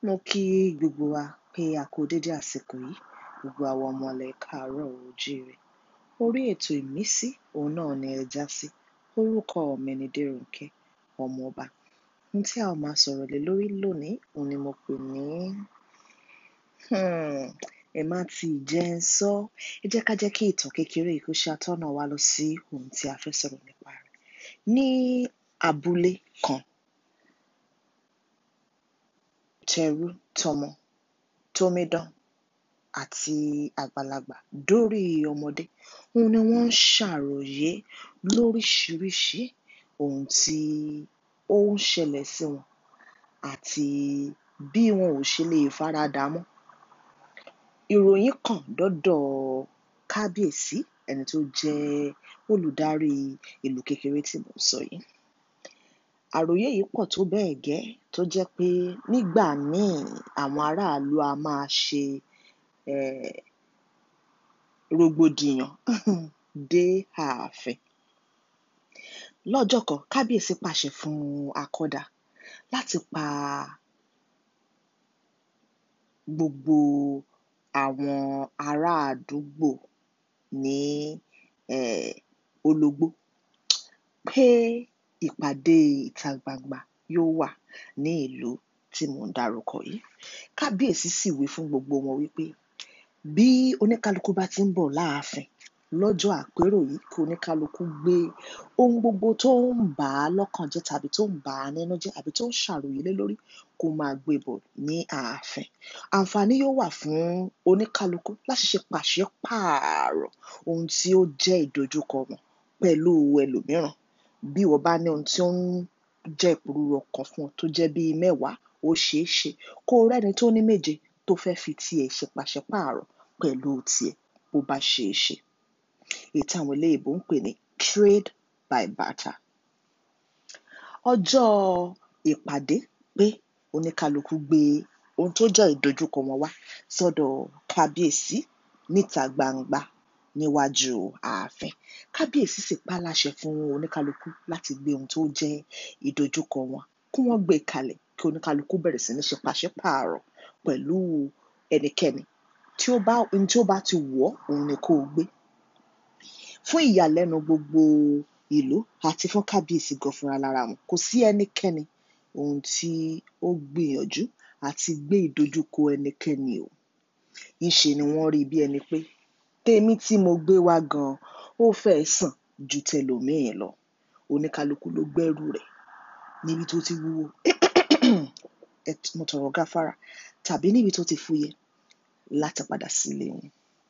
Mo kí gbogbo wa pé a kú dédé àsìkò yìí, gbogbo àwọn ọmọ ilẹ̀ káàárọ̀ oòjíire. Orí ètò ìmísí, òun náà ni ẹ já sí. Orúkọ mi ni Dérònkẹ́, ọmọọba. Ohun tí a ó máa sọ̀rọ̀ lé lórí lónìí, òun ni mo pè ní hmm, ẹ má tí ì jẹ́ ń sọ. Ẹ jẹ́ ká jẹ́ kí ìtàn kékeré yìí kó ṣe atọ́nà wa lọ sí ohun tí a fẹ́ sọ̀rọ̀ nípa rẹ̀. Ní abúlé kan, tẹrú tọmọ, tómídán àti àgbàlagbà dórí ọmọdé, òun ni wọ́n ń ṣàròyé lóríṣiríṣi ohun tí ó ń ṣẹlẹ̀ sí wọn àti bí wọn ò ṣe lè faradà á mọ́. Ìròyìn kàn dọ́dọ̀ kábíyèsí ẹni tó jẹ́ olùdarí ìlú kékeré tí mò ń sọ yìí. Àròyé yìí pọ̀ tó bẹ́ẹ̀ gẹ́ tó jẹ́ pé nígbà míì àwọn aráàlú a máa ṣe um rògbòdìyàn dé ààfin. Lọ́jọ́ kan, kábíyèsí pàṣẹ fún akọ́dà láti pa gbogbo àwọn ará àdúgbò ní um ológbó pé ìpàdé ìta gbangba yóò wà ní ìlú tí mò ń dárúkọ yìí. Kábíyèsí sì wí fún gbogbo wọn wípé bí oníkálukú bá tí ń bọ̀ láàfin lọ́jọ́ àpérò yìí kí oníkálukú gbé ohun gbogbo tó ń bà á lọ́kàn jẹ́ tàbí tó ń bà á nínú jẹ́ àbí tó ń ṣàròyé lé lórí kó máa gbé bọ̀ ní ààfin. Àǹfààní yóò wà fún oníkálukú láti ṣe pàṣípààrọ̀ ohun tí ó jẹ́ ìdojúkọ wọn pẹ̀lú ẹlòmíràn. Bí ìwọ bá ní ohun tí ó ń jẹ́ ìpòrúru ọkàn fún ọ tó jẹ́ bí mẹ́wàá, ó ṣeé ṣe kó o rẹ́ni tó ní méje tó fẹ́ fi tiẹ̀ ṣe pàṣípààrọ̀ pẹ̀lú tiẹ̀ bó bá ṣeé ṣe. Èyí tí àwọn eléèbó ń pè ní trade by barter. Ọjọ́ ìpàdé pé oníkálukú gbé ohun tó jẹ́ ìdojúkọ wọn wá sọ́dọ̀ kábíyèsí níta gbangba níwájú ààfin. Kábíyèsí sì pá láṣẹ fún oníkálukú láti gbé ohun tó jẹ́ ìdojúkọ wọn kí wọ́n gbé kalẹ̀ kí oníkálukú bẹ̀rẹ̀ sí ní ṣe pàṣípààrọ̀ pẹ̀lú ẹnikẹ́ni tí ó bá ohun tí ó bá ti wù ọ́, òun ni kó o gbé. Fún ìyàlẹ́nu gbogbo ìlú àti fún kábíyèsí gan fúnra lára wọn, kò sí ẹnikẹ́ni ohun tí ó gbìyànjú àti gbé ìdojúkọ ẹnikẹ́ni o. Ńṣe ni wọ́n rí bí ẹni pé tèmi tí mo gbé wá gan ó fẹ́ẹ́ sàn ju tẹlòmíì lọ. Oníkálukú ló gbẹ́rù rẹ̀ níbi tó ti wúwo mo tọrọ gáfárà tàbí níbi tó ti fúyẹ́ láti padà sílé wọn.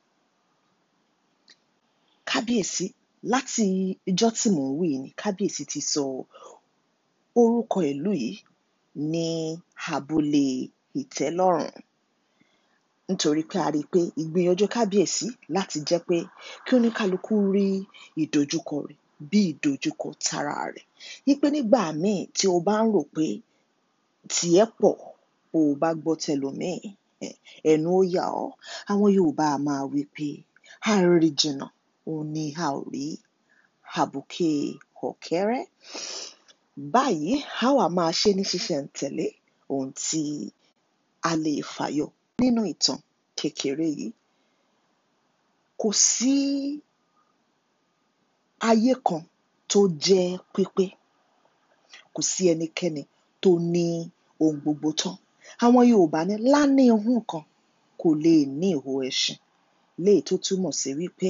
Kábíyèsí láti ijọ́ tí mò ń wí yìí ni kábíyèsí ti sọ orúkọ ìlú yìí ní abúlé ìtẹ́lọ́rùn nítorí pé a rí pé ìgbìyànjú kábíyèsí láti jẹ́ pé kí oníkálukú rí ìdojúkọ rẹ̀ bí ìdojúkọ tara rẹ̀. Wípé nígbà míì tí o bá ń rò pé tìẹ́ pọ̀ o ò bá gbọ́ tẹlòmíì um ẹnu ó yà ọ́. Àwọn Yorùbá a máa wí pé àrìnjìnà òun ni a ò rí àbùké ọ̀kẹ́rẹ́. Báyìí á wá máa ṣé ní ṣísẹ̀-n-tẹ̀lé ohun tí a lè fàyọ nínú ìtàn kékeré yìí. Kò sí ayé kan tó jẹ́ pípé. Kò sí ẹnikẹ́ni tó ní ohun gbogbo tán. Àwọn Yorùbá ní lání ohún kan kò lè ní ìho ẹṣin léyìí tó túmọ̀ sí wípé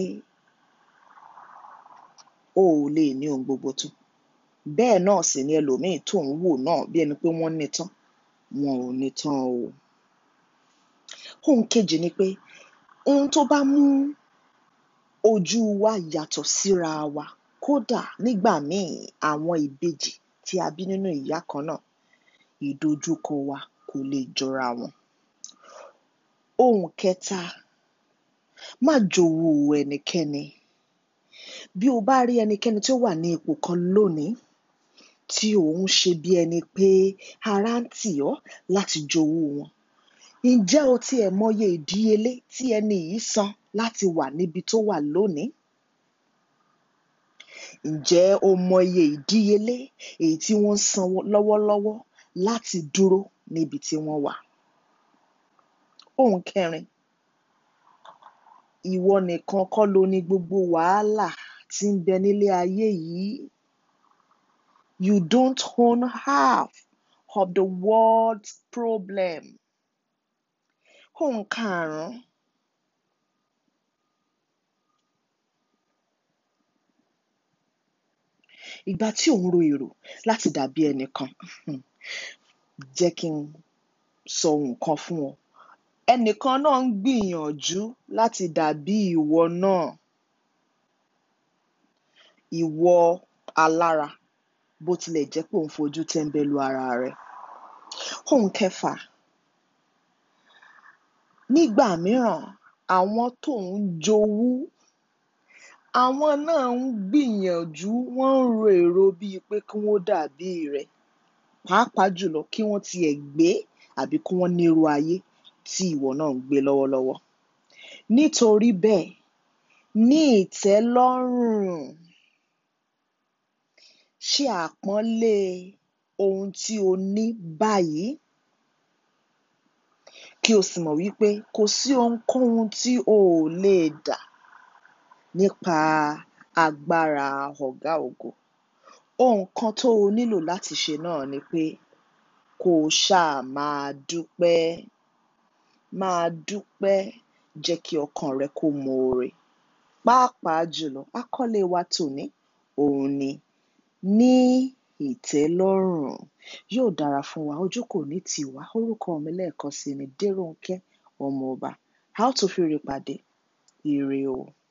o ò lè ní ohun gbogbo tán. Bẹ́ẹ̀ náà sì ni ẹlòmíì tó ń wò náà bí ẹni pé wọ́n ní tán, wọn ò ní tán o. Ohun kejì ni pé ohun tó bá mú ojú wa yàtọ̀ síra wa kódà nígbà míì àwọn ìbejì tí a bí nínú ìyá kan náà, ìdojúkọ wa kò lè jọra wọn. Ohun kẹta, má jowú ẹnikẹ́ni. Bí o bá rí ẹnikẹ́ni tí ó wà ní ipò kan lónìí tí ò ń ṣe bí ẹni pé ara ń tì ọ́ láti jowú wọn, ǹjẹ́ o tiẹ̀ mọye ìdíyelé tí ẹni yìí san láti wà níbi tó wà lónìí? Ǹjẹ́ o mọye ìdíyelé èyí tí wọ́n ń san lọ́wọ́lọ́wọ́ láti dúró níbi tí wọ́n wà? ohun kẹrin ìwọ nìkan kọ́ ló ní gbogbo wàhálà tí ń bẹ nílé ayé yìí you don't own half of the world's problem ohun karùn-ún ìgbà tí ò ń ro èrò láti dàbí ẹnìkan jẹ́ kí n sọ nǹkan fún ọ ẹnìkan náà ń gbìyànjú láti dàbí ìwọ náà ìwọ alára bó tilẹ̀ jẹ́ pé ò ń fojú tẹ́ńbẹ́lú ara rẹ ohun kẹfà nígbà mìíràn àwọn tó ń jowú àwọn náà ń gbìyànjú wọ́n ń ro èrò bíi pé kí wọ́n dàbí rẹ pàápàá jùlọ kí wọ́n tiẹ̀ gbé àbí kí wọ́n nírú ayé tí ìwọ náà ń gbé lọ́wọ́lọ́wọ́ nítorí bẹ́ẹ̀ ní ìtẹ́lọ́rùn ṣe àpọ́nlé ohun tí o ní báyìí kí o sì mọ̀ wípé kò sí ohunkóhun tí o ò lè dà nípa agbára ọ̀gá ògo ohun kan tó o nílò láti ṣe náà ni pé kó o ṣáà máa dúpẹ́ máa dúpẹ́ jẹ́ kí ọkàn rẹ kó moore pàápàá jùlọ àkọlé wa tòní òun ni ní ìtẹ́lọ́rùn yóò dára fún wa ojú kò ní tì wá orúkọ mi lẹ́ẹ̀kan sí ni Dérònkẹ́ ọmọọba a ó tún fi ire pàdé ire o.